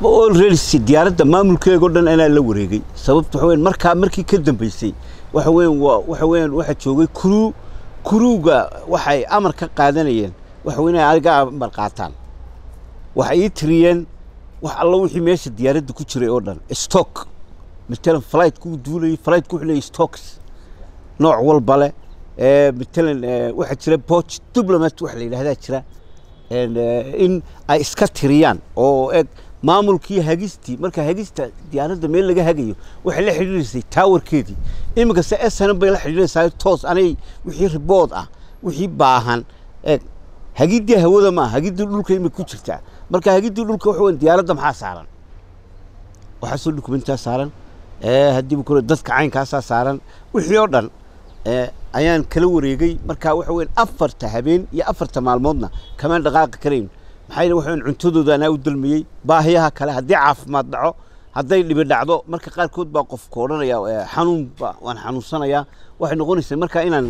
already si diyaaradda maamulkeega o dhan anaa la wareegay sababta waxa weyan markaa markii ka dambeysay waxa weyan waa waxa weyan waxaa joogay kuruu kuruuga waxay amar ka qaadanayeen waxa weyn inay adiga amar qaataan waxay ii tiriyeen wax alla wixii meesha diyaaradda ku jiray oo dhan stock matalan flight ku duulayay flight ku xulayay stocks nooc walba leh ee matalan waxaa jira poch diplomat wax la yidhahdaa jira in ay iska tiriyaan oo eg maamulkii hagistii marka hagista diyaaradda meel laga hagayo waxay la xidhiirisay taawarkeedii iminka se snm bay la xidhiiraysaa toos anay wixii ribood ah wixii baahan eg hagiddii hawada maaha hagiddii dhulka imika ku jirtaa marka hagiddii dhulka waxa weyn diyaaradda maxaa saaran waxaa soo dukumentaa saaran haddiiba kule dadka caynkaasaa saaran wixii oo dhan ayaan kala wareegay marka waxa weyn afarta habeen iyo afarta maalmoodna kamaan dhaqaaqi karayn maxaa yeele waxaan cuntadooda anaa u dalmayey baahiyaha kale haddii caafimaad dhaco hadday dhibi dhacdo marka qaarkood baa qofka odhanaya xanuun waan xanuunsanayaa waxay noqonaysaa marka inaan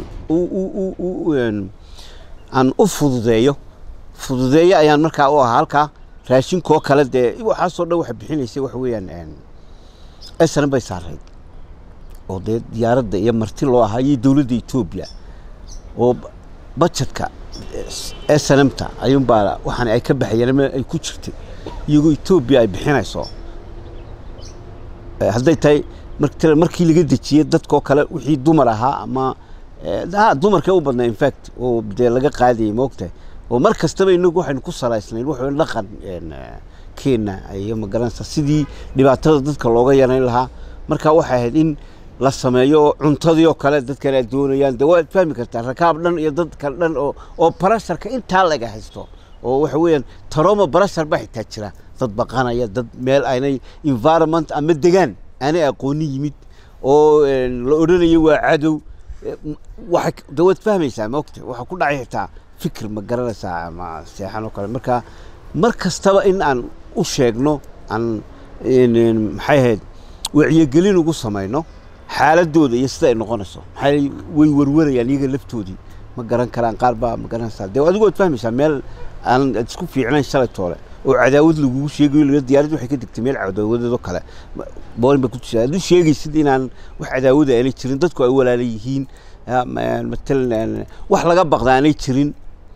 aan u fududeeyo fududeeyo ayaan markaa u ahaa halkaa raashinkoo kale dee waxaasoo dhan waxa bixinaysay waxa weeyaan esran bay saarayd oo dee diyaaradda iyo marti loo ahaa iyo dowladda etoobiya oo bajetka snmta ayuunbaa waxaan ay ka baxayeen ay ku jirtay iyagoo etoobiya ay bixinayso hadday tahay markii laga dejiyey dadkoo kale wixii dumar ahaa ama ha dumarka u badnaa infact oo dee laga qaadayay moogtahay oo mar kastaba inagu waxaynu ku salaysnayn waxa dhaqan keenna iyo magaranaysa sidii dhibaatada dadka looga yarayn lahaa marka waxay ahayd in la sameeyo oo cuntadii oo kale dadkan ay doonayaan de waad fahmi kartaa rakaab dhan iyo dadka dhan oo oo barasharka intaa laga haysto oo waxa weeyaan taroma barashar baa xitaa jira dad baqanaya dad meel aynay environment ama degaan aanay aqooni yimid oo la odhanayo waa cadow waxa de waad fahmaysaa maogta waxa ku dhacay xitaa fikir ma garanaysaa ama seexan oo kale marka mar kastaba in aan u sheegno aan maxay ahayd wacyigelin ugu samayno xaaladooda iyo sida ay noqonayso maxaa way warwarayaan iyaga laftoodii ma garan karaan qaar baa ma garanaysaa dee adigu waad fahmaysaa meel aan isku fiicnayn shalay toole oo cadaawad lagugu sheegayo diyaaradda waxay ka degtay meel cadaawadeedoo kale boolin ba ku jirta hadduu sheegaysid inaan wax cadaawada aanay jirin dadku ay walaala yihiin matalan wax laga baqda aanay jirin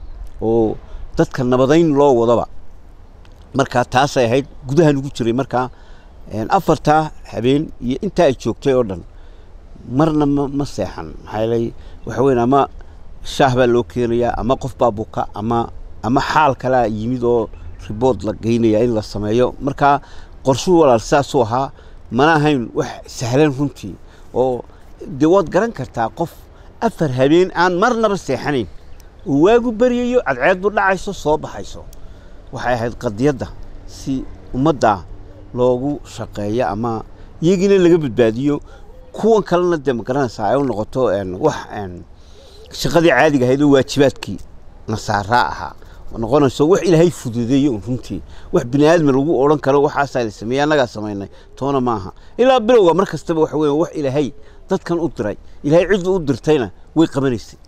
oo dadka nabadayn loo wadaba markaa taasay ahayd gudahan ugu jiray markaa afartaa habeen iyo intaa ay joogtay oo dhan marna ma ma seexan maxaa yeelay waxa weyn ama shaah baa loo keenayaa ama qof baa buka ama ama xaal kalaa yimid oo ribood la geynaya in la sameeyo markaa qorshuhu walaal saasuu ahaa mana ahayn wax sahlan runtii oo dee waad garan kartaa qof afar habeen aan marnaba seexanayn uu waagu beryayo cadceeddu dhacayso soo baxayso waxay ahayd qadiyadda si ummadda loogu shaqeeyo ama iyagiina laga badbaadiyo kuwan kalena dee magaranaysaa ay u noqoto wax shaqadii caadiga ahayd oo waajibaadkii nasaaraa ahaa noqonayso wax ilaahay fududeeyo un runtii wax bini aadmi lagu odhan karo waxaasaa la sameeyey annagaa samaynay toona maaha ilaa bilowga mar kastaba waxa weya wax ilaahay dadkan u diray ilaahay ciddu u dirtayna way qabanaysay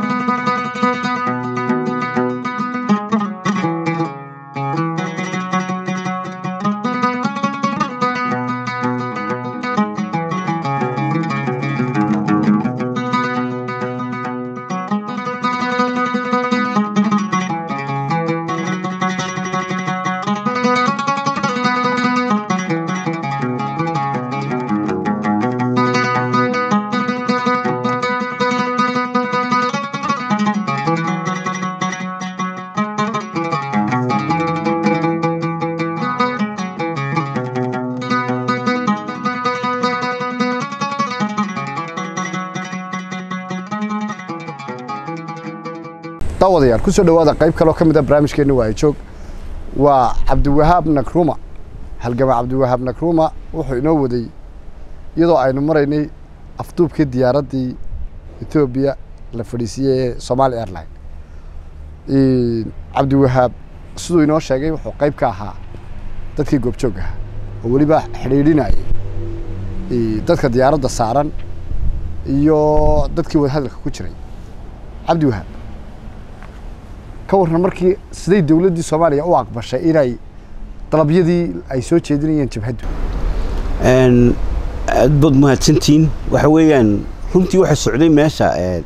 daawadayaal ku soo dhowaada qayb kaloo ka mid a barnaamijkeenna waayo joog waa cabdiwahaab nakruma halgama cabdiwahaab nakruma wuxuu inoo waday iyadoo aynu maraynay afduubkii diyaaraddii etoobiya la fadhiisiiyey ee somaali airline cabdiwahaab siduu inoo sheegay wuxuu qayb ka ahaa dadkii goobjoog ahaa oo weliba xidhiidhinayay dadka diyaaradda saaran iyo dadkii wadahadalka ku jiray cabdiwahaab ka warran markii siday dowladdii soomaaliya u aqbashay inay dalabyadii ay soo jeedinayeen jabhaddu Een, aad baad mahadsantihiin waxa weeyaan runtii waxa socday meesha ee,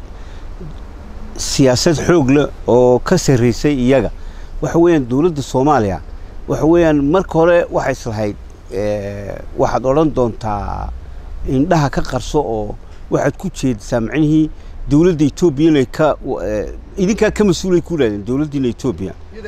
siyaasad xoog leh oo ka sarreysay iyaga waxa weeyaan dowladda soomaaliya waxa weeyaan marka hore waxay islahayd ee, waxaad odhan doontaa indhaha ka qarso oo waxaad ku jeedisaa macnihii dowladda etoobiya inay ka ee, idinkaa ka mas-uulay ku dhahdeen dowladdiina etoobiya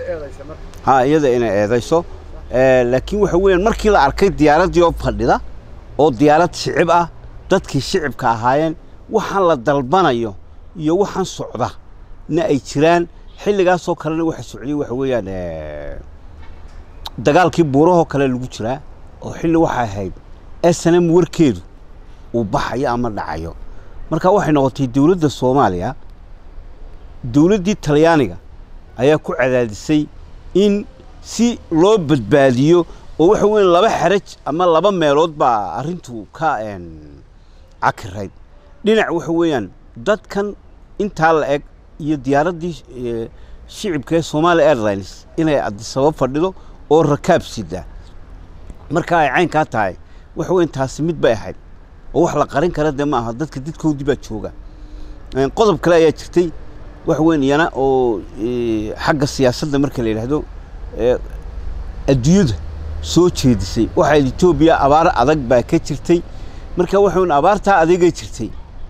ha iyada inay eedayso Eh, laakiin waxa weeyaan markii la arkay diyaaraddii oo fadhida oo diyaarad shicib ah dadkii shicibka ahaayeen waxaan la dalbanayo iyo waxaan socda na ay jiraan xilligaasoo kalena waxa socday waxa weeyaan eh, dagaalkii buurahoo kale lagu jiraa oo xilli waxay ahayd s n m warkeedu uu baxayo ama dhacayo marka waxay noqotay dowladda soomaaliya dowladdii talyaaniga ayaa ku cadaadisay in si loo badbaadiyo oo waxa weeye laba xeraj ama laba meelood baa arrintu ka een, cakirayd dhinac waxa weeyaan dadkan intaa la eg iyo diyaaraddii eh, shicibka ee Somali Airlines inay Addis Ababa fadhido oo rakaab sida marka ay caynkaa tahay waxa weyn taasi mid bay ahayd oo wax la qarin kara dee ma aha dadka didkoodii baa jooga Een, qodob kale ayaa jirtay wax weyn iyana oo eh, xagga siyaasadda marka la yidhaahdo eh, adduunyada soo jeedisay waxaa Ethiopia abaar adag baa ka jirtay marka waxa weyn abaartaa adagay jirtay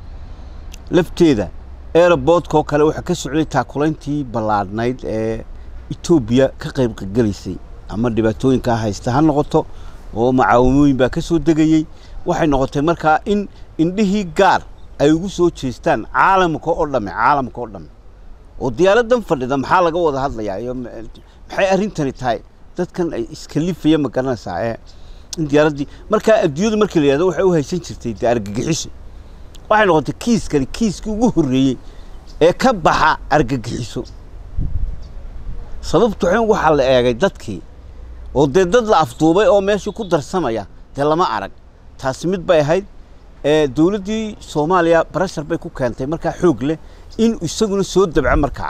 lafteeda airportka oo kale waxaa ka socday taakulayntii ballaadhnayd ee Ethiopia ka qayb galaysay ama dhibaatooyinka haysta ha noqoto oo macaawimooyin baa ka soo degayey waxay noqotay markaa in indhihii gaar ay ugu soo jeestaan caalamka oo dhamme caalamka oo dhamme oo diyaaradan fadhida maxaa laga wada hadlayaa iyo ma- maxay arrintani tahay dadkan ay iskalifaya ma garanaysaa ee in diyaaraddii markaa adduunyadu markii la yidhahdo waxay u haysan jirtay dee argagixiso waxay noqotay kiiskani kiiskii ugu horreeyey ee ka baxa argagixiso sababtu waxay waxaa la eegay dadkii oo dee dad la afduubay oo meeshii ku darsamaya dee lama arag taasi mid bay ahayd ee dowladdii soomaaliya barashar bay ku keentay markaa xoog leh in isaguna soo dabco markaa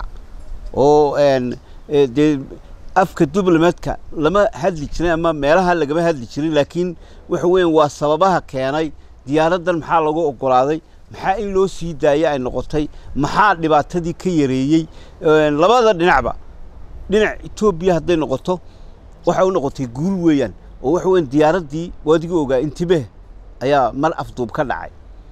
oo een, ee, dee afka diblomaadka lama hadli jirin ama meelaha lagama hadli jirin laakiin waxa weeyaan waa sababaha keenay diyaaraddan maxaa lagu oggolaaday maxaa in loo sii daayay ay noqotay maxaa dhibaatadii ka yareeyey Een, labada dhinacba dhinac etoobiya hadday noqoto waxay u noqotay guul weeyaan oo waxa weeyaan diyaaraddii waadiga ogaa intibeh ayaa mar afduub ka dhacay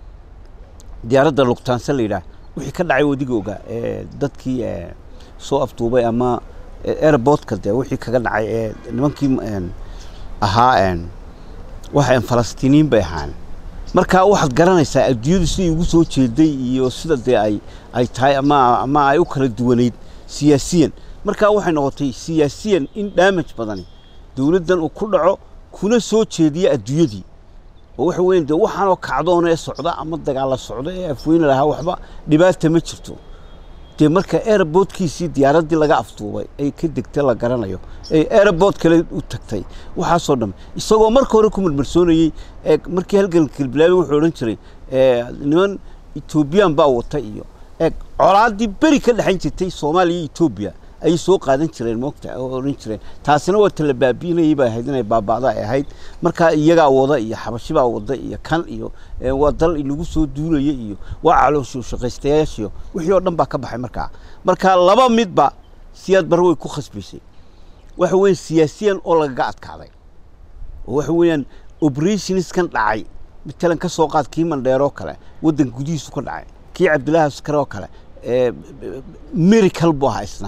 diyaaradda lugtaanse la yidhaah wixii ka dhacay wadiga ogaa ee dadkii ee, soo afduubay ama ee, airportka dee wixii kaga dhacay ee nimankii een, ahaa een, waxay falastiiniin bay ahaan marka waxaad garanaysaa adduunyadu siday ugu soo jeeday iyo sida dee ay ay tahay ama ama ay u kala duwanayd siyaasiyan marka waxay noqotay siyaasiyan in damage badani dowladdan uu ku dhaco kuna soo jeediya adduunyadii oo waxa weeyaan dee waxaanoo kacdoon ee socda ama dagaalla socda ee afweyne lahaa waxba dhibaata ma jirto dee marka airportkiisii diyaaraddii laga afduubay ay ka degtay la garanayo ay airport kale u tagtay waxaasoo dhan isagoo marka hore ku marmarsoonayey ee markii halganka bilaabay wuxuu odhan jiray ee, niman ethoobiyan baa wata iyo ee colaaddii beri ka dhexayn jirtay soomaaliya iyo etoobiya ayay soo qaadan jireen moogta oo odhan jireen taasina waa tala baabiinayay bay ahayd inay baaba'da ay ahayd marka iyagaa wada iyo xabashibaa wada iyo kan iyo ee, waa dal inagu soo duulaya iyo waa caloosho shaqaystayaashiyo wixii oo dhan baa ka baxay markaa marka laba midba siyaad bare way ku khasbaysay waxa weeye siyaasiyan oo lagaga adkaaday oo waxa weeyaan operationskan dhacay matalan ka soo qaad kii mandheero kale waddan gudihiisu ka dhacay kii cabdillahi askare oo kale ee, miracle buu ahaa isna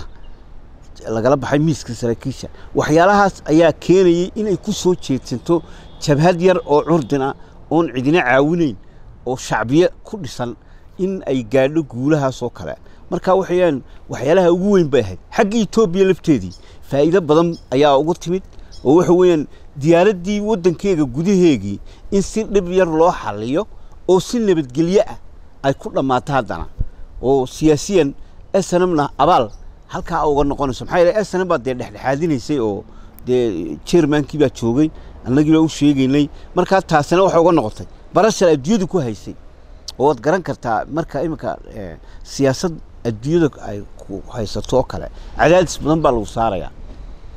lagala baxay miiska saraakiisha waxyaalahaas ayaa keenayay inay ku soo jeedsanto jabhad yar oo curdin ah oon cidina caawinayn oo shacbiye ku dhisan in ay gaadho guulahaas oo kale marka waxayaan waxyaalaha ugu weyn bay ahayd xagga etoobiya lafteedii faa'iido badan ayaa ugu timid oo waxa weeyaan diyaaraddii waddankeega gudaheegii in si dhib yar loo xalliyo oo si nabadgelyo ah ay ku dhammaato haddana oo siyaasiyan snmna abaal halkaa uga noqonayso maxaa yeele snm baa dee dhexdhexaadinaysay oo dee chairmankii baa joogay annagii baa u sheegaynay markaa taasina waxay uga noqotay barashar adduunyadu ku haysay oo waad garan kartaa marka iminka eh, siyaasad adduunyada ay ku haysato oo kale cadaadis badan baa lagu saarayaa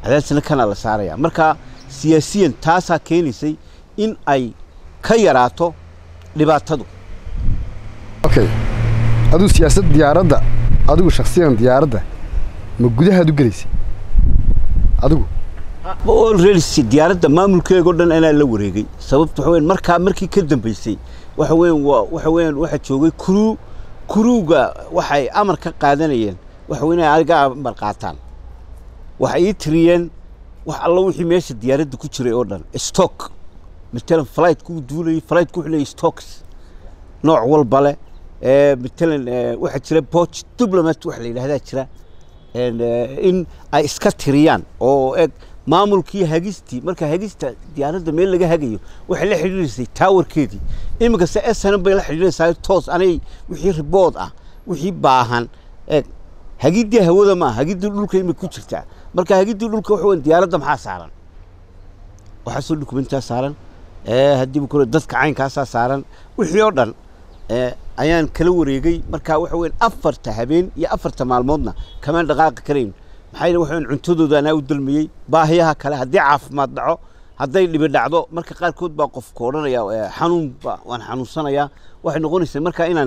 cadaadisna kana la saaraya marka siyaasiyan taasaa keenaysay in ay ka yaraato dhibaatadu okay adigu siyaasad diyaaradda adigu shaksiyan diyaaradda ma gudahaad u gelaysay adigu already diyaaradda maamulkeega o dhan anaa la wareegay sababta waxa weyan markaa markii ka dambeysay waxa weyan waa waxa weyan waxaa joogay kuruu kuruuga waxay amar ka qaadanayeen waxa weyn inay adiga amar qaataan waxay ii tiriyeen wax alla wixii meesha diyaaradda ku jiray oo dhan stock matalan flight ku duulayay flight ku xilay stocks nooc walba leh matalan waxaa jira poch diplomat waxa la yidhahdaa jira in ay iska tiriyaan oo eg maamulkii hagistii marka hagista diyaaradda meel laga hagayo waxay la xidhiirisay taawarkeedii iminkase snm bay la xidhiiraysaa toos anay wixii ribood ah wixii baahan eg hagiddii hawada maaha hagiddii dhulka imika ku jirtaa marka hagiddii dhulka waxa weyn diyaaradda maxaa saaran waxaasoo dukumentaa saaran haddiiba kule dadka caynkaasaa saaran wixii oo dhan ayaan kala wareegay marka waxa weyn afarta habeen iyo afarta maalmoodna kamaan dhaqaaqi karayn maxaa yeele waxa weyn cuntadooda anaa u dalmiyey baahiyaha kale haddii caafimaad dhaco hadday dhibi dhacdo marka qaarkood baa qofka odhanaya xanuun ba waan xanuunsanayaa waxay noqonaysaa marka inaan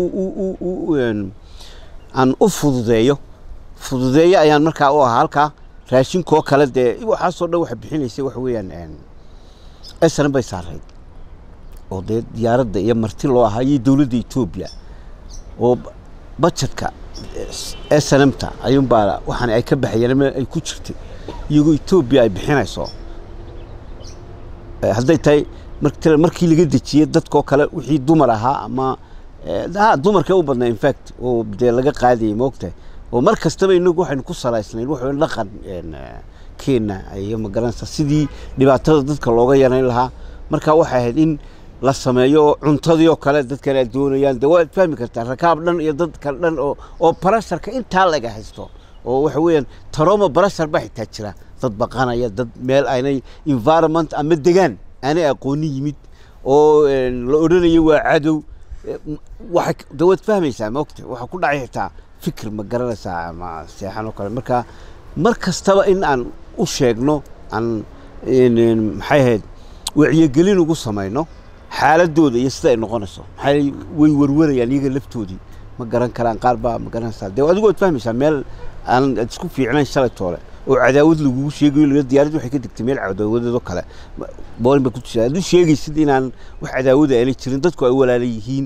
aan u fududeeyo fududeeyo ayaan markaa u ahaa halkaa raashinkoo kale dee waxaasoo dhan waxa bixinaysay waxa weeyaan esnan bay saarayd oo dee diyaaradda iyo marti loo ahaa iyo dowladda etoobiya oo bajetka snmta ayuunbaa waxaan ay ka baxayeen ama ay ku jirtay iyagoo etoobiya ay bixinayso hadday tahay martl markii laga dejiyey dadkoo kale wixii dumar ahaa ama ha dumarka u badnaa infact oo dee laga qaadayay moogtahay oo mar kastaba inagu waxaynu ku salaysnayn waxa dhaqan keena iyo magaranaysa sidii dhibaatada dadka looga yarayn lahaa marka waxay ahayd in la sameeyo oo cuntadii oo kale dadkan ay doonayaan de waad fahmi kartaa rakaab dhan iyo dadka dhan oo oo barasharka intaa laga haysto oo waxa weeyaan taroma barashar baa xitaa jira dad baqanaya dad meel aynay environment ama degaan aanay aqooni yimid oo la odhanayo waa cadow waxa de waad fahmaysaa maogta waxaa ku dhacay xitaa fikir ma garanaysaa ama seexan oo kale marka mar kastaba in aan u sheegno aan maxay ahayd wacyigelin ugu samayno xaaladooda iyo sida ay noqonayso maxaa way warwarayaan iyaga laftoodii ma garan karaan qaar baa ma garanaysaa dee adigu waad fahmaysaa meel aan isku fiicnayn shalay toole oo cadaawad lagugu sheegayo laga diyaarad waxay ka degtay meel cadaawadeedoo kale boolin baa ku jirta hadduu sheegaysid inaan wax cadaawada aanay jirin dadku ay walaala yihiin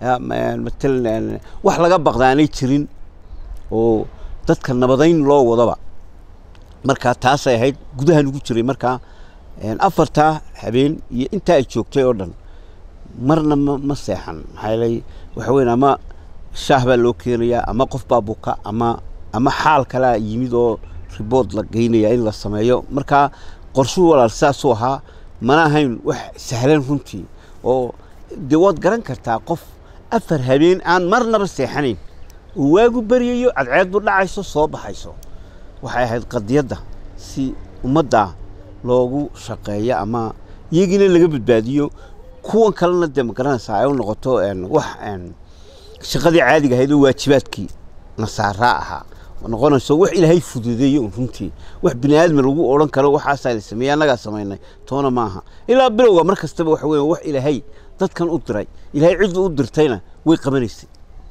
matalan wax laga baqda aanay jirin oo dadka nabadayn loo wadaba markaa taasay ahayd gudahan ugu jiray markaa afartaa habeen iyo intaa ay joogtay oo dhan marna ma ma seexan maxaa yeelay waxa weyn ama shaah baa loo keenayaa ama qof baa buka ama ama xaal kalaa yimid oo ribood la geynaya in la sameeyo markaa qorshuu walaal sidaasuu ahaa mana ahayn wax sahlan runtii oo dee waad garan kartaa qof afar habeen aan marnaba seexanayn oo waagu beryayo cadceedbu dhacayso soo baxayso waxay ahayd qadiyadda si ummadda loogu shaqeeyo ama iyagiina laga badbaadiyo kuwan kalena dee ma garanaysaa ay u noqoto wax shaqadii caadiga ahayd oo waajibaadkii nasaaraa ahaa noqonayso wax ilaahay fududeeyo un runtii wax bini aadmi lagu odhan karo waxaasaa la sameeyey annagaa samaynay toona maaha ilaa bilowga mar kastaba waxa weeye wax ilaahay dadkan u diray ilaahay ciddu u dirtayna way qabanaysay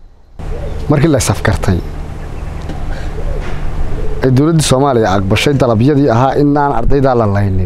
markii la safkartay ee dowladdii soomaaliya aqbashay dalabyadii ahaa in aan ardaydaa la laynin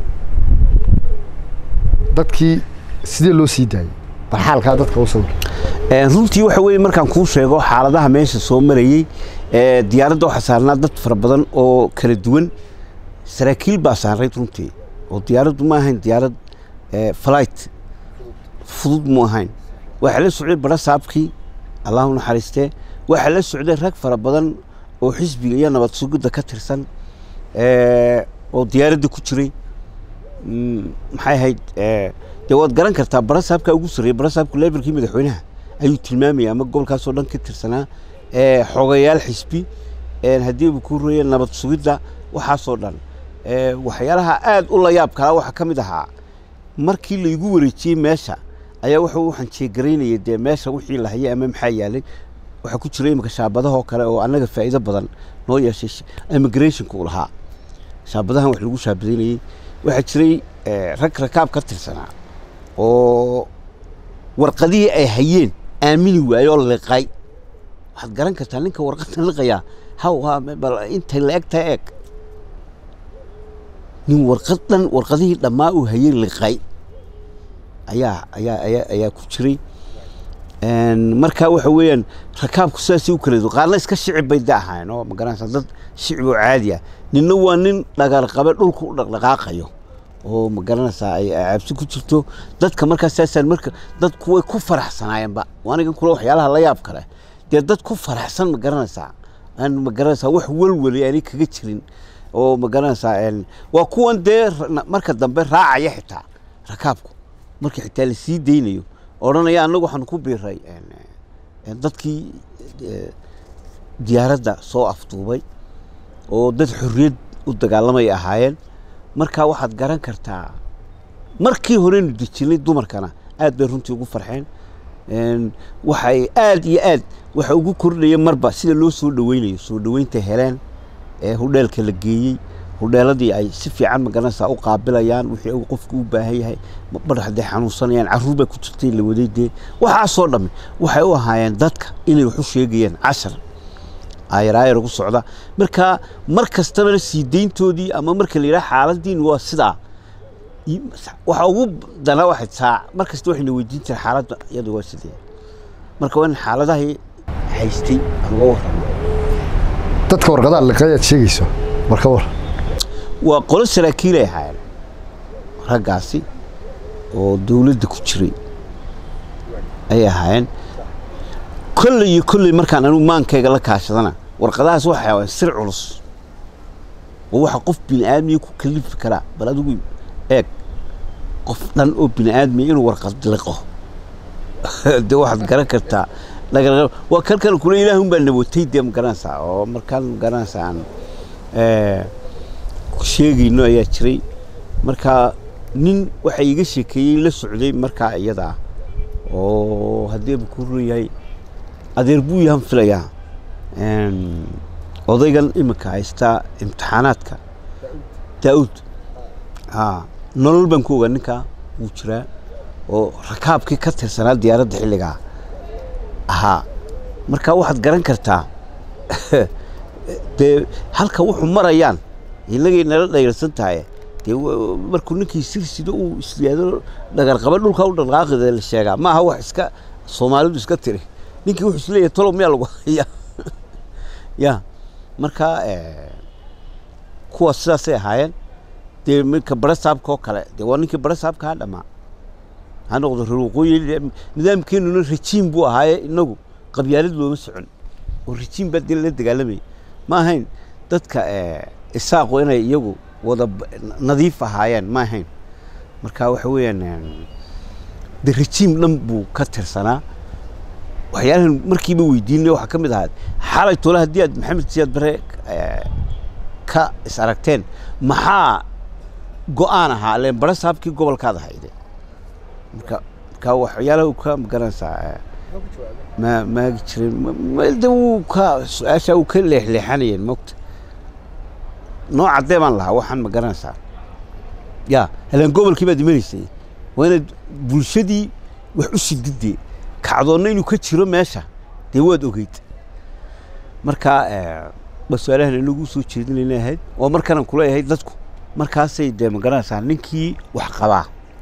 dadkii sidee loo sii daayey bal xaalkaa dadka u sawir runtii waxa weeye markaan kuu sheego xaaladaha meesha soo marayey diyaaradda waxaa saarnaa dad fara badan oo kala duwan saraakiil baa saarayd runtii oo diyaaraddu ma ahayn diyaarad flight fudud mu ahayn waxaa la socday bara saabkii allahu naxariistee waxaa la socday rag fara badan oo xisbiga iyo nabad sugidda ka tirsan oo diyaaradda ku jiray maxay ahayd dee waad garan kartaa bara saabkaa ugu sarreeyey bara saabku leberkii madaxweynaha ayuu tilmaamaya ama gobolkaasoo dhan ka tirsanaa xogayaal xisbi haddii uu ku roye nabad sugidda waxaasoo dhan waxyaalaha aad u la yaab kalaa waxaa ka mid ahaa markii laygu wareejiyey meesha ayaa waxa waxaan jeegaraynayay dee meesha wixii la hayay ama maxaa yaalay waxaa ku jira imika shaabadahoo kale oo annaga faa'iido badan noo yeeshay immigrationka u lahaa shaabadahan wax lagu shaabadaynayey waxaa jiray rag rakaab ka tirsanaa oo warqadihii ay hayeen aamini waaye oo liqay waxaad garan kartaa ninka warqadda liqayaa haw bal intay la eg tahay eeg nin warqad dhan warqadihii dhammaa uu hayey liqay ayaa ayaa ayaa ayaa ku jiray marka waxa weeyaan rakaabku sidaasay u kala qaarna iska shicib bay da ahaayeen oo magaranaysa dad shicib oo caadi ah ninna waa nin dhagarqabe dhulka u dhaqdhaqaaqayo oo magaranaysaa ay cabsi ku jirto dadka markaas saasaan marka dadku way ku faraxsanaayeenba anigan kule waxyaalaha la yaab kale dee dad ku faraxsan ma garanaysaa aan ma garanaysaa wax welweli aanay kaga jirin oo ma garanaysaa waa kuwan dee marka dambe raacaya xitaa rakaabku marka xitaa lasii daynayo odhanaya annagu waxaan ku biiray dadkii diyaaradda soo afduubay oo dad xorriyad u dagaalamay ahaayeen markaa waxaad garan kartaa markii horeynu dejinay dumarkana aad bay runtii ugu farxeen waxay aad iyo aad waxa ugu kordhaya marba sida loo soo dhaweynayo soo dhaweynta heleen ee hudheelka la geeyey hudheeladii ay si fiican magaranaysaa u qaabilayaan wixii uu qofku u baahan yahay badh hadday xanuunsanayaan carruur baa ku jirtay la waday dee waxaasoo dhammi waxay u ahaayeen dadka inay wax u sheegayaan cashar ayaraayar ugu socda marka mar kastabana sii deyntoodii ama marka la yidhaha xaaladiin waa sidaa waxa ugu dana waxay saac mar kasta waxayna weydiin jira xaaladda iyadu waa sidee marka waa in xaaladahii haystay aan uga warramo dadka warqadaha liqay aad sheegayso war ka war waa qolo saraakiilay ahaayeen raggaasi oo dawladda ku jiray ayay ahaayeen kolley iyo kolley markaan anigu maankayga la kaashadana warqadahaas waxay ahaayeen sir culus oo waxa qof bini aadmiya ku kalifi karaa bal adigu eeg qof dhan oo bini aadmiya inuu warqad liqo dee waxaad garan kartaa waa kalkan kule ilaahun baa nabotay dee ma garanaysaa oo markaan ma garanaysaa aan sheegayno ayaa jiray marka nin waxa iga sheekeeyey la socday markaa iyada ah oo haddii ku run yahay adeer buu yahan filayaa odaygan iminka haystaa imtixaanaadka daa'uud haa nolol baan ku ogaa ninkaa wuu jiraa oo rakaabkii ka tirsanaa diyaaradda xilligaa ahaa marka waxaad garan kartaa dee halka wuxuu marayaan inagay nala dhayrsan tahay dee markuu ninkii sirsido uu isyaado dhagarqaba dhulka u dhaqaaqida la sheegaa maaha wax iska soomaalidu iska tiri ninkii wuxuu isleeyahay tolow miyaa lagu haya ya marka kuwa sidaasay ahaayeen dee minka barasaabka oo kale dee waa ninkii barasaabka ha dhamaa ha noqdo reer waqooyi nidaamkeenuna rajiim buu ahaaye inagu qabyaalad looma socon oo rajiim baa dee la dagaalamayay ma ahayn dadka isaaqu inay iyagu wada nadiif ahaayeen ma ahayn marka waxa weeyaan de rajiim dhan buu ka tirsanaa waxyaalahan markiiba weydiinay waxaa ka mid ahaa xalay tole haddii aad maxamed siyaad bare ka is aragteen maxaa go-aan ahaa leen bare saabkii gobolkaad ahayde marka marka waxyaalaha uu ka magaranaysaa ma maagi jirin de wuu ka su-aasha uu ka leexleexanayeen mogta noo caddee baan lahaa waxaan ma garanaysaa ya halaan gobolkii baad imanaysay waa inaad bulshadii wax u sididee kacdoonna inuu ka jiro meesha dee waad ogeyd marka ba su-aalahan inagu soo jeedinayna ahayd oo markanaan kuleeyahay dadku markaasay dee ma garanaysaa ninkii wax qabaa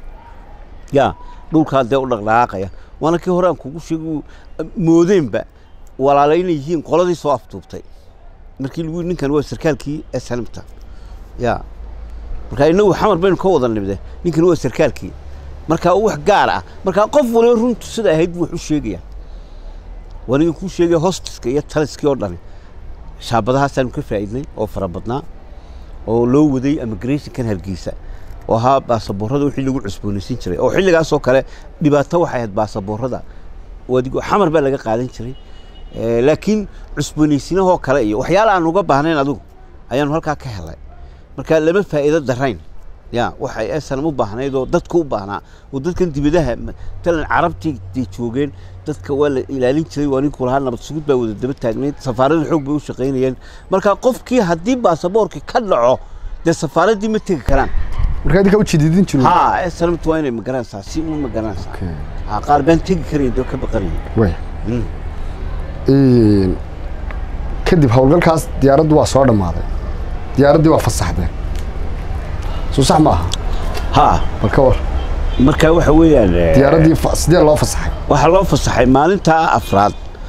ya dhulkaa dee u dhaqdhaqaaqaya waana kii hore aan kugu sheeg moodeenba walaala inay yihiin qoladii soo aftuubtay markii lagu ninkan waa sarkaalkii snmta ya marka inagu xamar baynu ka wada nimde ninkan waa sarkaalkii marka wax gaar ah marka qof waliba runtu sida ahayd buu wax u sheegaya waniga kuu sheegaya hostiska iyo taliskii oo dhani shaabadahaasaanu ka faa'iidnay oo fara badnaa oo loo waday immigrationkan hargeysa oo ahaa baasaboorada wixii lagu cusboonaysiin jiray oo xilligaasoo kale dhibaato waxay ahayd baasaboorada adigo xamar baa laga qaadan jiray laakiin cusboonaysiinahoo kale iyo waxyaala aan uga baahnayn adigu ayaanu halkaa ka helay marka lama faa'iido darayn ya waxay esanam u baahnayd oo dadka u baahnaa oo dadkan dibadaha matalan carabtii day joogeen dadka waa la ilaalin jiray waa ninkuu lahaa nabad sugid baa wada daba taagnayd safaarada xoog bay u shaqaynayeen marka qofkii haddii baasaboorkii ka dhaco dee safaaraddii ma tegi karaan marka idinka u jididin jirin ha snmt waa inay magaranaysaa si un magaranaysaa Okay. ha qaar baan tegi karayn doo ka baqanayn way Mm. Een, kadib howlgalkaas diyaaraddu waa soo dhammaaday diyaaraddii waa fasaxdeen soo sax ma aha ha bal ka war marka waxa weeyaan eh, diyaaraddii fa- sidee loo fasaxay waxaa loo fasaxay maalintaa afraad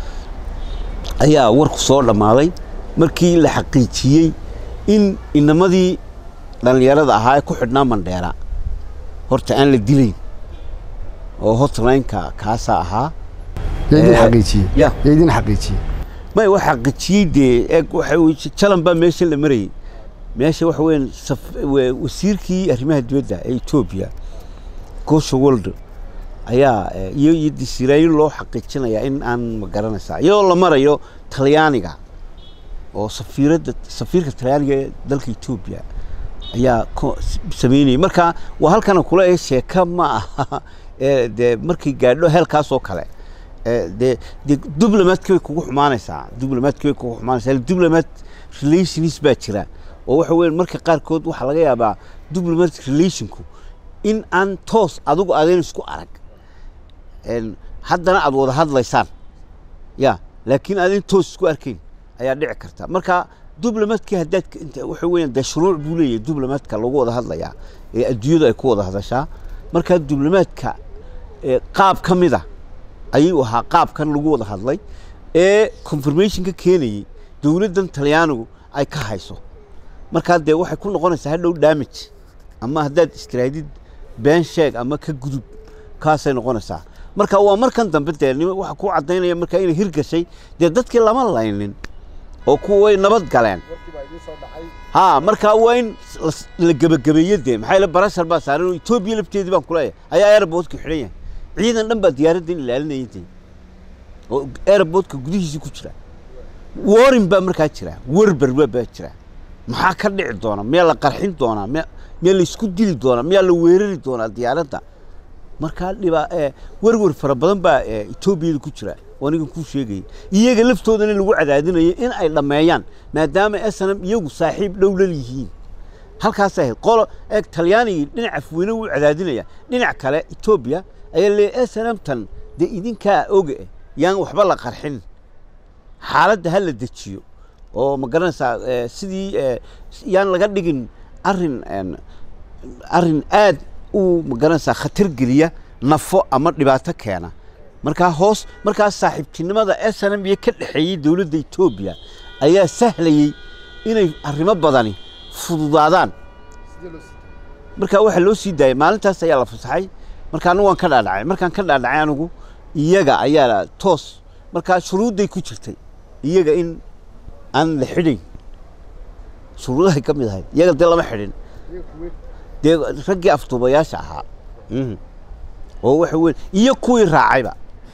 ayaa warku soo dhammaaday markii la xaqiijiyey in inamadii dhallinyarada ahaa ee ku xidhnaa mandheera horta aan la dilayn oo hotlineka kaasaa ahaa yaa idin Eh, xaqiijiyey ya. yaa idin xaqiijiyey may wax xaqiijiyey dee eeg waxa weye jalan baa meesha la marayay meesha waxa weeyaan saf- wa- wasiirkii arrimaha dibadda ee etoobiya gosha woldo ayaa eh, iyo iyo disiraayin loo xaqiijinayaa in aan ma garanaysaa iyadoo la marayo talyaaniga oo safiiradda safiirka talyaaniga ee dalka etoobiya ayaa ko- s- sameynayay marka waa halkana kula ee sheeka ma aha ee dee markay gaadho heelkaas oo kale ee dee dee diblomaadki bay kugu xumaanaysaa diblomaadki bay kugu xumaanaysaa diplomat relations baa jira oo waxa weeye marka qaarkood waxaa laga yaabaa diplomatic relationku in aan toos adigu adeyn isku arag een, haddana aad wada hadlaysaan ya laakiin aadin toos isku arkayn ayaa dhici karta marka diblomaadkii haddaad ka- inta waxa weeyaan dee shuruuc buu leeyahay diblomaadka lagu wada hadlayaa ee adduunyadu ay ku wada hadashaa marka diblomaadka ee qaab ka mid a ayuu ahaa qaabkan lagu wada hadlay ee confirmationka keenayay dowladdan talyaanigu ay ka hayso markaa dee waxay ku noqonaysaa hadhow damage ama haddaad istiraadid been sheeg ama ka gudub kaasay noqonaysaa marka waa markan dambe dee nim- waxa ku caddaynaya markaa inay hirgashay dee dadkii lama laynin oo kuwa way nabad galeen ha markaa waa in las- la gebagabeeyo dee maxaa yeele barashar baa saaran oo etoobiya lafteedii baan kuleeyahay ayaa airportka xidhan yahay ciidan dhan baa diyaaraddan ilaalinayay dee oo airportka gudihiisii ku jira warin baa markaa jira werber waa baa jira maxaa ka dhici doona miyaa la qarxin doonaa miya miyaa la isku dili doonaa miyaa la weerari doonaa diyaaradda markaa dhibaa ee werwer fara badan baa ee etoobiyada ku jira oo anigan kuu sheegayay iyaga laftoodana lagu cadaadinayo in ay dhammeeyaan maadaama snm iyagu saaxiib dhowlal yihiin halkaas ahayd qolo eeg talyaanigii dhinac afweyne wuu cadaadinaya dhinac kale etoobiya ayaa leeyahay snm tan dee idinkaa oga eh yaan waxba la qarxin xaaladda ha la dejiyo oo ma garanaysaa eh, sidii eh, yaan laga dhigin arrin een, arrin aad u ma garanaysaa khatar geliya nafo ama dhibaato keena markaa hoos markaa saaxiibtinimada snm iyo ka dhexeeyey dowladda etoobiya ayaa sahlayey inay arrimo badani fududaadaan marka waxaa loo sii daayay maalintaas ayaa la fasaxay marka anigu waan ka dhaadhacay markaan ka dhaadhacay anigu iyaga ayaa la- toos markaa shuruudday ku jirtay iyaga in aan la xidhin shuruudahay ka mid ahayd iyaga dee lama xidhin dee raggii afduubayaasha ahaa Mhm. oo waxa weyn iyo kuwii raacayba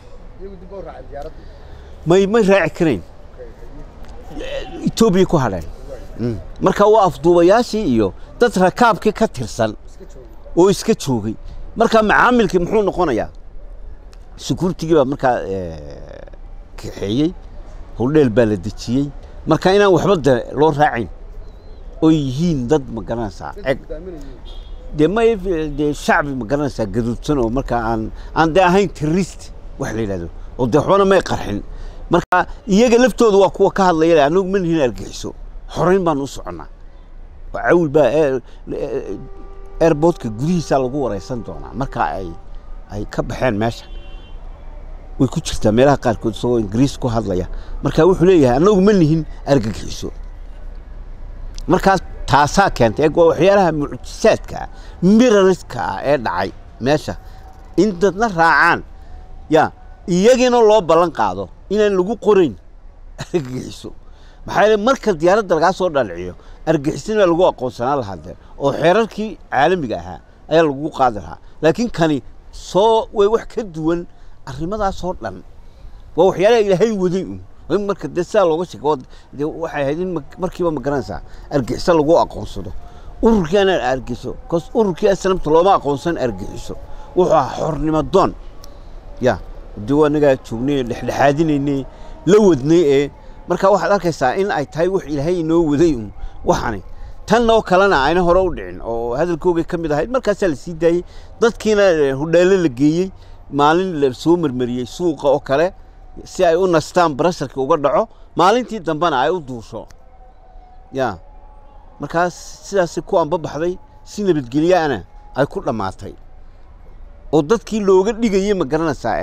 may may raaci karayn etoobiya ku hadheen Mm. marka waa afduubayaashii iyo dad rakaabkii ka tirsan oo iska joogay marka macaamilkii muxuu noqonayaa sukuurtigii baa markaa eh, kaxeeyey howldheel baa la dejiyey marka inaan waxba de loo raacayn oy yihiin dad ma garanaysaa eg dee may dee shacbi ma garanaysaa gaduudsan oo markaa aan aan dee ahayn terrorist wax la yidhahdo oo dee waxbana may qarxin marka iyaga laftooda waa kuwa ka hadlaya leh, anagu ma nihin argixiso xorayn baanu u soconnaa oo cawl baa air- eh, airportka gudihiisaa lagu wareysan doonaa marka ay ay ka baxeen meesha way ku jirtaa meelaha qaarkood isagoo ingiriis ku hadlaya marka wuxuu leeyahay anagu ma nihin argagixiso markaas taasaa keentay eeg waa waxyaalaha mucjisaadka ah mirariska ah ee dhacay meesha in dadna raacaan ya iyagiina loo ballan qaado inaan lagu qorayn argagixiso maxaa yeele marka diyaaradda lagaa soo dhaliciyo argixisina baa lagu aqoonsanaan lahaa dee oo xeerarkii caalamiga ahaa ayaa lagu qaadi lahaa laakiin kani soo way wax ka duwan arrimadaasoo dhan waa waxyaalaha ilaahay waday un in marka dee sidaa looga sheego dee waxay ahayd in ma- markiiba ma garanaysaa argixiso lagu aqoonsado ururkii anaan argixiso bcause ururkii aslamta looma aqoonsan argixiso wuxuu ahaa xornimo doon ya dee waa nagaa joognay dhexdhexaadinaynay la wadnay ee marka waxaad arkaysaa in ay tahay wax ilaahay inoo waday un waxani tan oo kalena ayna hore u dhicin oo hadalkoogay ka mid ahayd markaasaa la sii daayey dadkiina hudheelo la geeyey maalin la soo marmariyey suuqa oo kale si ay u nastaan barasharka uga dhaco maalintii dambena ay u duusho ya markaas sidaasi ku anbabaxday si nabadgelyaana ay ku dhammaatay oo dadkii looga dhigayey ma garanaysaa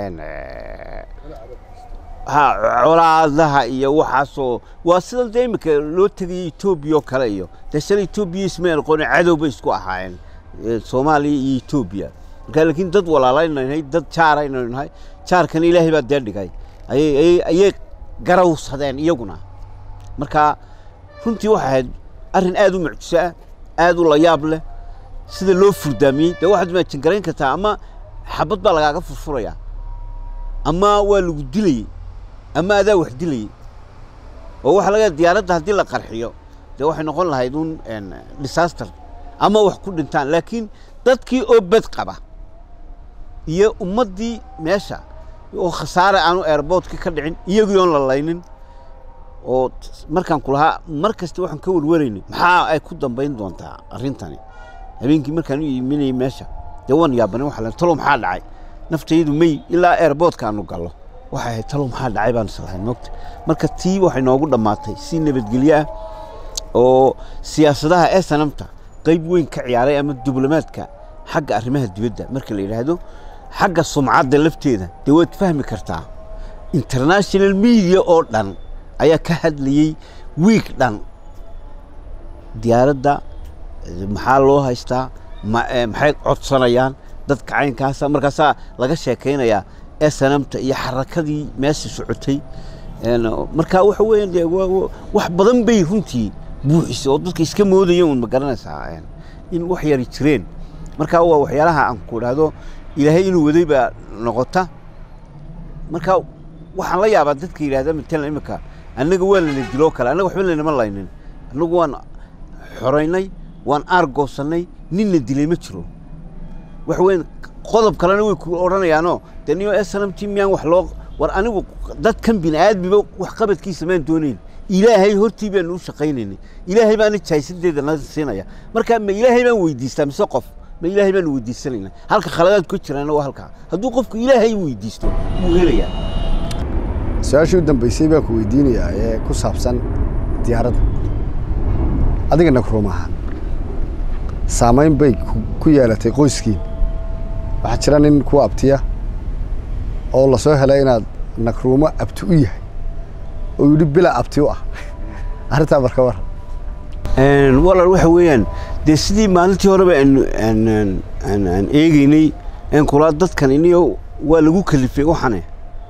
ha colaadaha iyo waxaasoo waa sida dee iminka loo tegayay etoobiya oo kale iyo dee shala etoobiya ismay aqooni cadow bay isku ahaayeen soomaaliya iyo etoobiya marka laakiin dad walaalaynu nahay dad jaaraynu nahay jaarkana ilaahay baa dee dhigay ayay ayay ayay garawsadeen iyaguna marka runtii waxay ahayd arrin aad u mucjiso ah aad u layaab leh sida loo furdaamiyey dee waxaad imaajin garayn kartaa ama xabad baa lagaaga furfurayaa ama waa lagu dilayey ama adaa wax dilayey oo waxa laga diyaaradda haddii la qarxiyo dee waxay noqon lahayd un disaster ama wax ku dhintaan laakiin dadkii oo bed qaba iyo ummaddii meesha oo khasaare aanu airboortkii ka dhicin iyagii oon la laynin oo markaan ku lahaa mar kasta waxaan ka warwaraynay maxaa ay ku dambayn doontaa arrintani habeenkii markaan u iminayay meesha dee waan yaabanay waxa la talo maxaa dhacay naftaydu may ilaa airboortka aanu gallo waxay ahayd talo maxaa dhacay baan islahayn mogta marka tii waxay noogu dhammaatay si nabadgelyo ah oo siyaasadaha ee sanamta qayb weyn ka ciyaaray ama diblomaadka xagga arrimaha dibadda marka la yidhaahdo xagga sumcadda lafteeda dee waad fahmi kartaa international media oo dhan ayaa ka hadlayey wiig dhan diyaaradda maxaa loo haystaa maxay codsanayaan dadka caynkaasa markaasaa laga sheekaynayaa snamta iyo xarakadii meesha socotay marka waxa weeyaan dee wax badan bay runtii buuxisay oo dadka iska moodaya un ma garanaysaa in wax yari jireen marka waa waxyaalaha aan ku idhaahdo ilaahay inuu waday baa noqota marka waxaan la yaabaa dadka yidhahda matalan imika annaga waa lana diloo kale annaga waxba lanama laynin annagu waan xoraynay waan aargoosannay ninna dilay ma jiro waxa weyn qodob kalena way ku odhanayaanoo dee niyo snmt miyaan wax loo war anigu dadkan bini aadmiba wax qabadkiisa maan doonayn ilaahay hortii baanu u shaqaynaynay ilaahay baana jaahisadeeda na siinaya marka ma ilaahay baan weydiistaa mise qof ma ilaahay baanu weydiisanayna halka khaladaad ku jiraana waa halkaa hadduu qofku ilaahay weydiisto wuu helayaa su-aashii u dambeysay baan ku weydiinayaa ee ku saabsan diyaaradda adiga nagruum ahaan saamayn bay ku yeelatay qoyskiin waxaa jira nin ku abtiya oo lasoo helay inaad nagruumo abti u yahay oo yidhi bila abti u ah arrintaa marka war walaal waxa weeyaan dee sidii maalintii horeba aan eegeynay n kulaa dadkan iniyo waa lagu kalifay waxane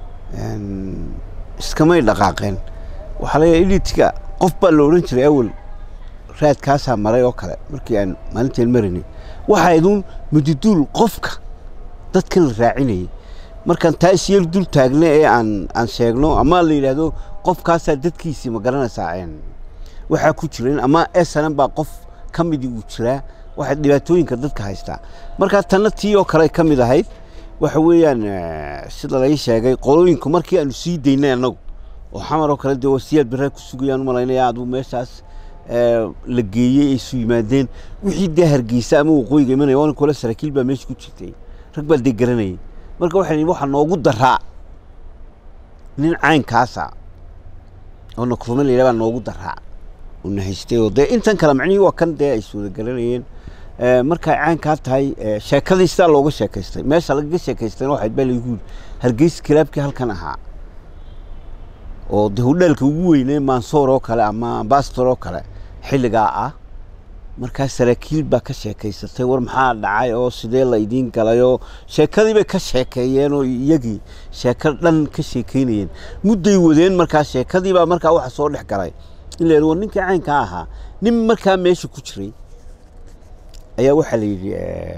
iskamay dhaqaaqeen waxaa laga editiga qof baa la odhan jiray awal raadkaasaa maray oo kale markii aan maalinteen maraynay waxaa iduun mudiduul qofka dadkan la raacinayay markaan taa isyar dul taagna ee aan aan sheegno ama la yidhaahdo qofkaasaa dadkiisii ma garanaysaa waxaa ku jiran ama esanan baa qof ka midii uu jiraa waxay dhibaatooyinka dadka haystaa markaa tanna tii oo kale ka mid ahayd waxa weeyaan sida lai sheegay qolooyinku markii aanu sii daynay annagu oo xamar oo kale dee wasiyaad barraa ku sugayaan u malaynaya aduu meeshaas la geeyey ay isu yimaadeen wixii dee hargeysa ama waqooyiga imanaya waa kole saraakiil baa meesha ku jirtay rag baa dee garanayay marka waxay waxaa noogu daraa nin caynkaasa oo nakruume la yidhaha baa noogu daraa oo na haystay oo dee intan kale macnihii waa kan dee ay iswada garanayeen markay caynkaa tahay sheekadii sidaa looga sheekaystay meesha lagaga sheekaystayna waxayd baa lagu yidhi hargeysa kilaabkii halkan ahaa oo dee hudheelka ugu weynee mansoor oo kale ama ambastor oo kale xilligaa ah markaa saraakiil baa ka sheekaysatay war maxaa dhacay oo sidee la idiin galay oo sheekadii bay ka sheekeeyeen oo iyagii sheeko dhan ka sheekeynayeen mudday wadeen markaa sheekadii baa markaa waxa soo dhex galay in la yidhi war ninkii caynkaa ahaa nin markaa meesha ku jiray ayaa waxaa la yidhi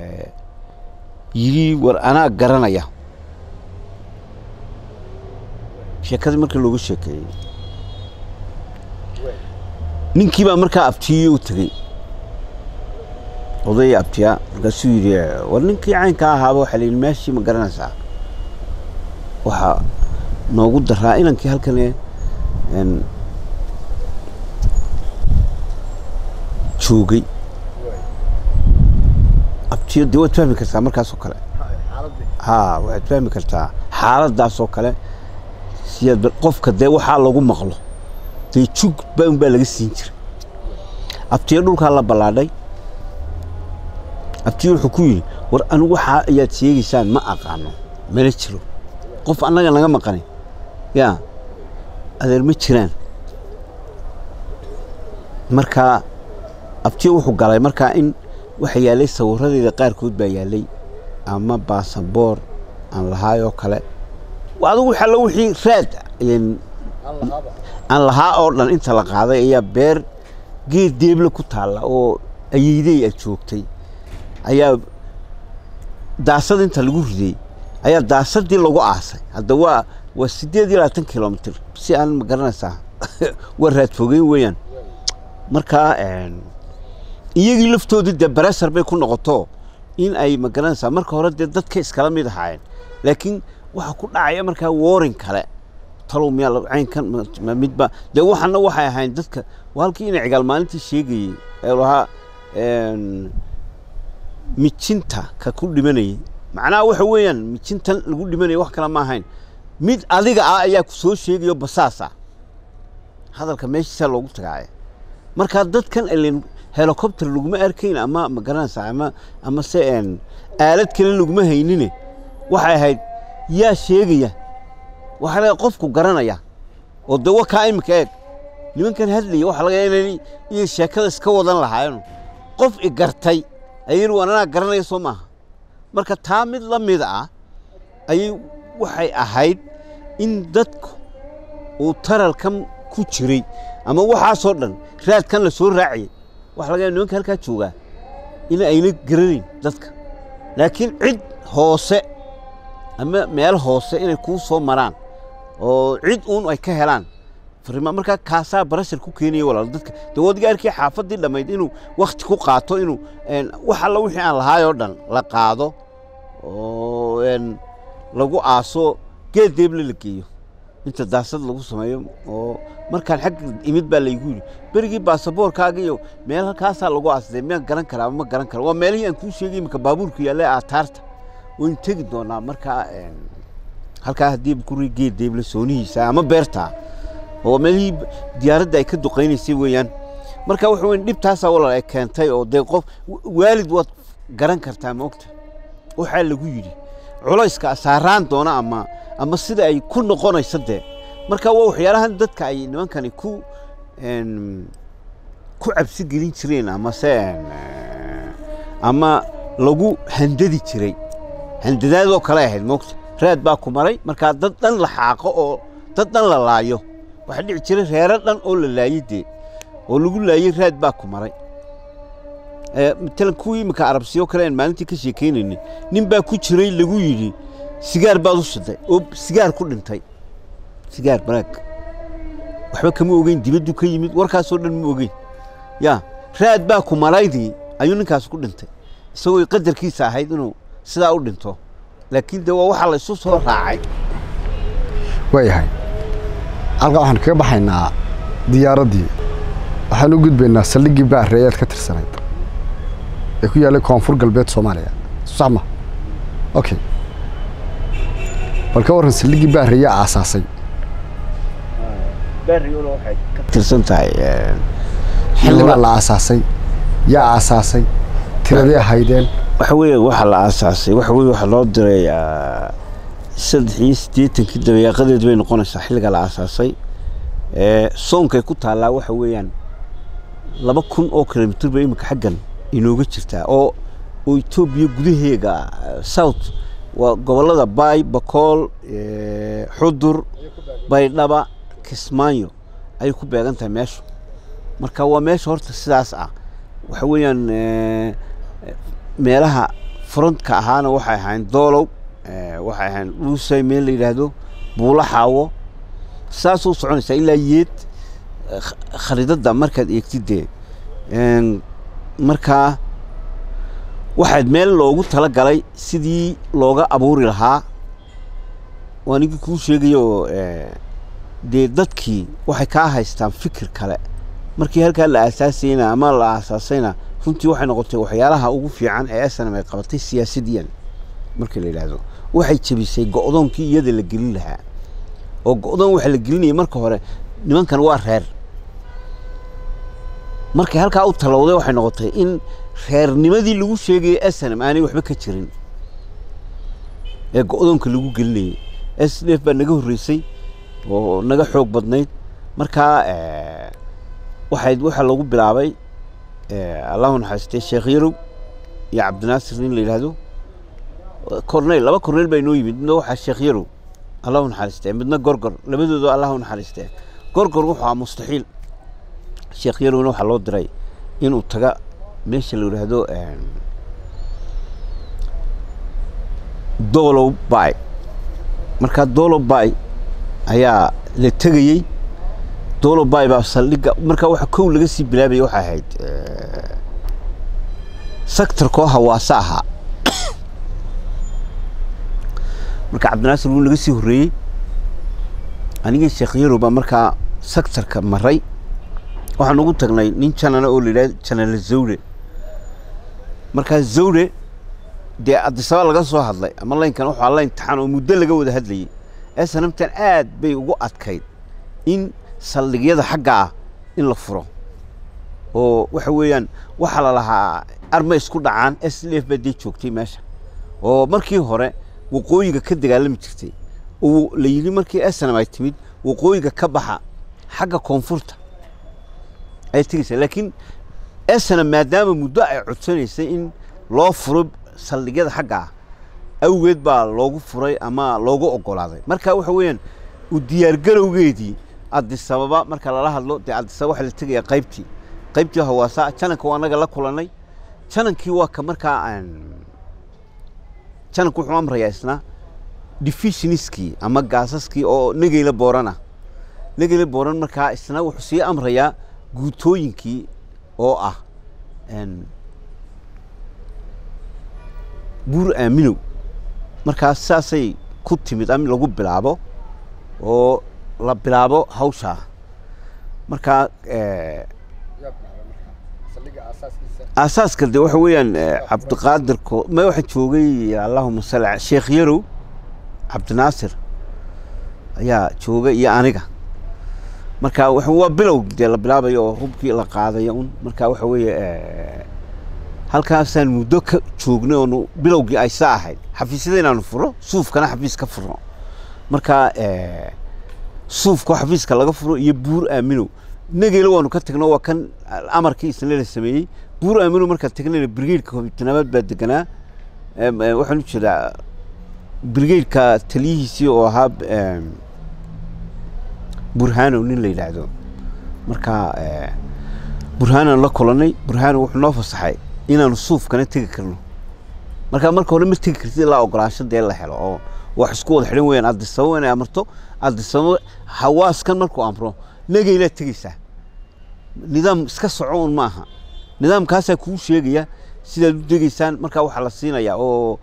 yidhi war anaa garanaya sheekadii markii loogu sheekeeyey ninkii baa markaa abtiyey u tegey odaya abtiya markaasuu yidhi war ninkii caynka ahaaba waxaa la yidhi meeshii ma garanaysaa waxaa noogu daraa inankii halkan joogay abtiyo dee waad fahmi kartaa markaasoo kale ha waxaad fahmi kartaa xaaladaasoo kale siyaad qofka dee waxaa lagu maqlo dee jug ba unbaa laga siin jiray abtiyo dhulkaa la ballaadhay abtiyo wuxuu ku yidhi war anigu waxaa ayaad sheegaysaan ma aqaano mana jiro qof annaga naga maqanin yaa adeer ma jiraan markaa abtiyo wuxuu galay markaa in waxa yaallay sawiradeeda qaarkood baa yaallay ama baasaboor aan lahaay oo kale adigu waxalla wixii raad aan lahaa oo dhan inta la qaaday ayaa beer geed deeble ku taalla oo ayeydey a joogtay ayaa daasad inta lagu riday ayaa daasadii lagu aasay hadda waa waa siddeed iyo labaatan kilomitr si aan ma garanaysaa waa raad fogeyn weeyaan markaa iyagii laftoodii dee baresar bay ku noqoto in ay ma garanaysaa marka hore dee dadka iskala mid ahaayeen laakiin waxaa ku dhacaya markaa warin kale talow miyaa caynkan midba dee waxana waxay ahayn dadka waa halkii ina cigaal maalintii sheegayey ee lahaa mijinta ka ku dhimanayay macnaha waxa weeyaan mijintan lagu dhimanaya wax kale ma ahayn mid adiga ah ayaa ku soo sheegayo basaas ah hadalka meeshiisaa loogu tagaaya markaa dadkan ilen helicopter laguma arkayn ama ma garanaysaa ama ama se aalad kale laguma haynine waxay ahayd yaa sheegaya waxaa laga qofku garanaya oo de wakaa iminka eeg nimankan hadlaya waxaa laga inay iyo sheekada iska wadan lahaayeen qof i gartay ayay waan anaa garanaya soo maaha marka taa mid la mid ah ayay waxay ahayd in dadku uu taralkan ku jiray ama waxaasoo dhan raadkan la soo raaciyay waxa laga yaaba nimanka halkaa joogaa in ayna garanayn dadka laakiin cid hoose ama meel hoose inay kuu soo maraan oo cid uun ay ka helaan farima markaa kaasaa barashar ku keenaya walaal dadka dee wadiga arkii xaafaddii dhammayd inuu wakti ku qaato inuu wax alla wixii aan lahaay oo dhan la qaado oo lagu aaso geed deeble la geeyo inta daasad lagu sameeyo oo markaan xagga imid baa laygu yidhi berigii baasaboorkaaga iyo meel halkaasaa lagu aasday miyaan garan karaa ama ma garan kara waa meelihii aan kuu sheegay iminka baabuurka yaalla aataarta waynu tegi doonaa markaa halkaa haddii guri geed deeble soonihiisa ama beertaa oo meelihii diyaaradda ay ka duqaynaysay weeyaan marka waxa weyn dhibtaasaa walaal ay keentay oo dee qof waalid waad garan kartaa maogta waxaa lagu yidhi culayska saaraan doona ama ama sida ay ku noqonayso dee marka waa waxyaalahan dadka ay nimankani ku ku cabsi gelin jireen ama se ama lagu handadi jiray handadaadoo kale ahayd moogta raad baa ku maray markaa dad dhan la xaaqo oo dad dhan la laayo waxaa dhici jiray reero dhan oo la laayey dee oo lagu laayey raad baa ku maray matalan kuwii iminka arabsiyo kale aan maalintii ka sheekaynaynin nin baa ku jiray lagu yidhi sigaar baad u shiday oo sigaar ku dhintay sigaar baraag waxba kama ogeyn dibaddu ka yimid warkaasoo dhan ma ogeyn ya raad baa ku maraydii ayuu ninkaas ku dhintay isagoo qadarkiisa ahayd inuu sidaa u dhinto laakiin de waa waxaa la isu soo raacay waayahay halkaa waxaan kaga baxaynaa diyaaraddii waxaan u gudbaynaa saldhiggii baareeyaad ka tirsanayd ee ku yaallay koonfur galbeed soomaaliya sax ma okay bal ka warran saldhiggii baareeya aasaasay tirsan tahay xildhibaa la aasaasay yaa aasaasay tiradee haydeen waxa weeye waxaa la aasaasay waxa weye waxaa loo diray saddex iyo siddeetankii dabeeqadeed bay noqonaysaa xilliga la aasaasay soonkay ku taallaa waxa weeyaan laba kun oo kilomitr bay iminka xaggan inooga jirtaa oo oo etoobiya gudaheega south waa gobollada baay bakool xudur baydhaba kismaayo ayay ku beegan tahay meeshu marka waa meesha horta sidaas ah waxa weeyaan meelaha frontka ahaana waxay ahayn doolow waxay ahayn dhuusay meel la yidhaahdo buulo xaawo saasuu soconaysaa ilaa yeed kharidadda markaad eegtid dee markaa waxaad meel loogu tala galay sidii looga abuuri lahaa waanigii kuu sheegayo dee dadkii waxay kaa haystaan fikir kale markii halkaa la aasaasayna ama la aasaasayna runtii waxay noqotay waxyaalaha ugu fiican ee snm ay qabatay siyaasadiyan markii la yidhaahdo waxay jebisay go-doonkii iyada la gelin lahaa oo go-doon waxa la gelinayay marka hore nimankan waa reer markay halkaa u talowday waxay noqotay in reernimadii lagu sheegayay snm aanay waxba ka jirin ee go-doonka lagu gelinayay s d f baa naga horreysay oo naga xoog badnayd markaa waxay waxaa lagu bilaabay allahu naxariistay sheekh yarow iyo cabdinaasir nin la yidhaahdo corneyl laba corneyl baa inoo yimid midna waxaa sheekh yarow allahu naxariistee midna gorgor labadooda allahu naxariistee gorgor wuxuu ahaa mustaxiil sheekh yarowna waxaa loo diray inuu taga meesha la yidhaahdo dolow bay markaa dolow bay ayaa la tegayey dolow bay baa saldhigga markaa waxa kow laga sii bilaabaya waxay ahayd sectorkoo hawaase ahaa marka cabdinaasir wuu naga sii horreeyey anigii sheekh yarow baa markaa sectorka maray waxaan ugu tagnay nin janana oo la yidhahdo janala zawre markaa zawre dee adisaba laga soo hadlay ama laynkan waxaa la imtixaan oo muddo laga wada hadlayay snamtan aad bay ugu adkayd in saldhigyada xagga ah in la furo oo waxa weeyaan waxaa la lahaa arma isku dhacaan s d f baa dee joogtay meesha oo markii hore waqooyiga ka dagaalami jirtay oo la yidhi markii snam ay timid waqooyiga ka baxa xagga koonfurta ayay tegeysaa laakiin snam maadaama muddo ay codsanaysay in loo furo saldhigyada xagga ah awgeed baa loogu furay ama loogu ogolaaday marka waxa weeyaan u diyaargarowgeedii adisababa marka lala hadlo dee adisababa waxaa la tegayaa qaybtii qaybtii hawaasa jananka waa anaga la kulannay janankii waa ka markaa jananku wuxuu amrayaa isna divisioniskii ama gaasaskii oo negeyla boorana negeyla booran markaa isna wuxuu sii amrayaa guutooyinkii oo ah buur aaminow markaa saasay ku timid am lagu bilaabo oo la bilaabo hawshaa markaa aasaaska de waxa weeyaan cabdiqaadirko ma waxa joogay allahuma salli sheekh yarow cabdinaasir ayaa joogay iyo aniga marka waa bilow dee la bilaabayo oo hubkii la qaadayo un marka waxa weeye halkaasaan muddo ka joognay oonu bilowgii ay sa ahayd xafiisyada inaanu furo suufkana xafiis ka furno marka suufka xafiiska laga furo iyo buur aaminow negeylo waanu ka tagno waa kan amarkii isna la sameeyey buur aaminow markaa tagnayna brigeedka hobitanaamaad baa deganaa waxaan u jeedaa brigeedka taliyihiisii oo ahaa burhanow nin la yidhaahdo marka burhaanaan la kulannay burhaanow wuxuu noo fasaxay inaanu suufkana tegi karno marka marka hore ma tegi kartid ilaa ogolaansho dee la helo oo wax isku wada xidhan weyaan adisababo inay amarto adisababo hawaaskan markuu amro negeylaad tegeysaa nidaam iska soco un maaha nidaamkaasaa kuu sheegaya sidaad u degeysaan markaa waxaa la siinayaa oo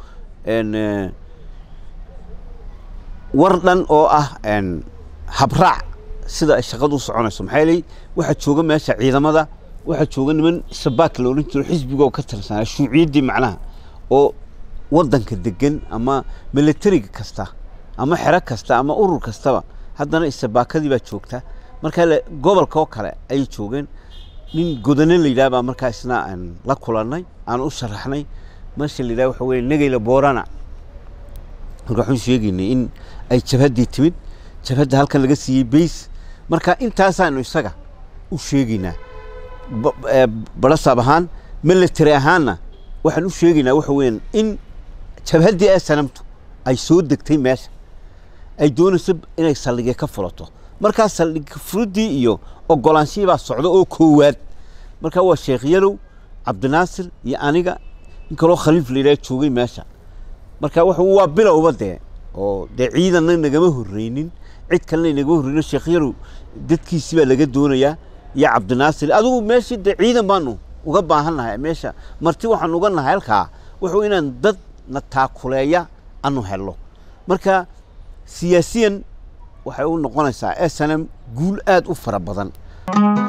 war dhan oo ah habraac sida ay shaqadu u soconayso maxaa yeelay waxaa jooga meesha ciidamada waxaa jooga niman sabaak la odhan jiro xisbiga oo ka tirsanaa shuuciyaddii macnaha oo waddanka degan ama milatariga kasta ama xero kasta ama urur kastaba haddana isabaakadii baa joogta markaa gobolka oo kale ayay joogeen nin godane la yidhaha baa markaa isna aan la kulannay aan u sharaxnay meesha la yidhaha waxa weeye negeyla boorana marka waxaan sheegaynay in ay jabhaddii timid jabhadda halkan laga siiyey bays marka intaasaanu isaga u sheegaynaa barasaab ahaan military ahaanna waxaan u sheegaynaa waxa weeyaan in jabhaddii ee sanamtu ay soo degtay meesha ay doonayso inay saldhigya ka fulato markaa saldhig furuddii iyo ogolaanshihii baa socda oo koowaad markaa waa sheekh yarow cabdinaasir iyo aniga in kaloo khaliif la yidhaha joogay meesha marka waxa waa bilowba dee oo dee ciidanna nagama horreynin cid kalena inaga horreyno sheekh yarow dadkiisi baa laga doonayaa iyo cabdinaasir adigu meeshii dee ciidan baanu uga baahan nahay meesha marti waxaan uga nahay halkaa wuxuu inaan dad na taakuleeya anu helno marka siyaasiyan waxay u noqonaysaa s n m guul aad u fara badan